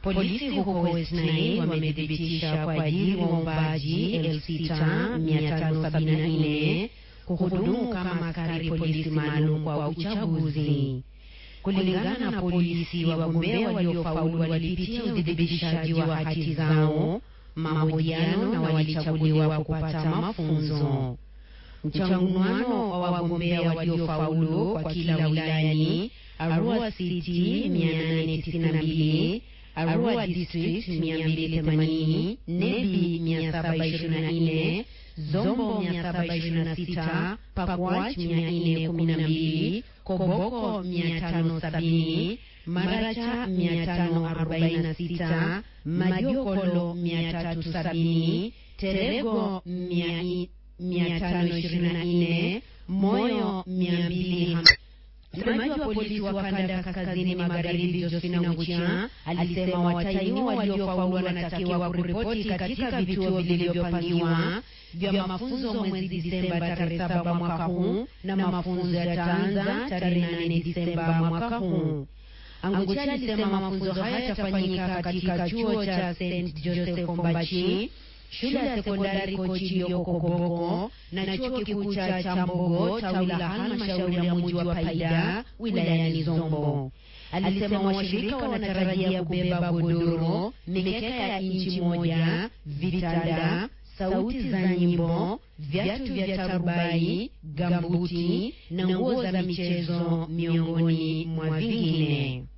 Polisi huko West Nile wamethibitisha kuajiri waombaji elfu sita mia tano sabini na nne kuhudumu kama askari polisi maalum kwa uchaguzi. Kulingana na polisi, wagombea waliofaulu walipitia uthibitishaji wa hati zao, mahojiano na walichaguliwa kupata mafunzo. Mchanganuano wa wagombea waliofaulu kwa kila wilayani: Arua City 892, Arua District 280, Nebi 724, Zombo 726, Pakwach 412, Koboko 570, Maracha 546, Majokolo 370, Terego 524, Moyo 250. Msemaji wa polisi wa kanda ya kaskazini magharibi Josephine Nguchia alisema watahiniwa waliofaulu wanatakiwa kuripoti katika vituo vilivyopangiwa vya mafunzo mwezi Disemba tarehe saba mwaka huu na mafunzo yataanza tarehe nane Disemba mwaka huu. Anguchia alisema mafunzo haya yatafanyika katika chuo cha St Joseph Ombachi, shule ya sekondari Kochi iliyoko Koboko na chuo kikuu cha Chambogo tawi la halmashauri ya mji wa Paida wilayani Zombo. Alisema washirika wanatarajia kubeba godoro, mikeka ya inchi moja, vitanda, sauti za nyimbo, viatu vya tarubai, gambuti na nguo za michezo miongoni mwa vingine.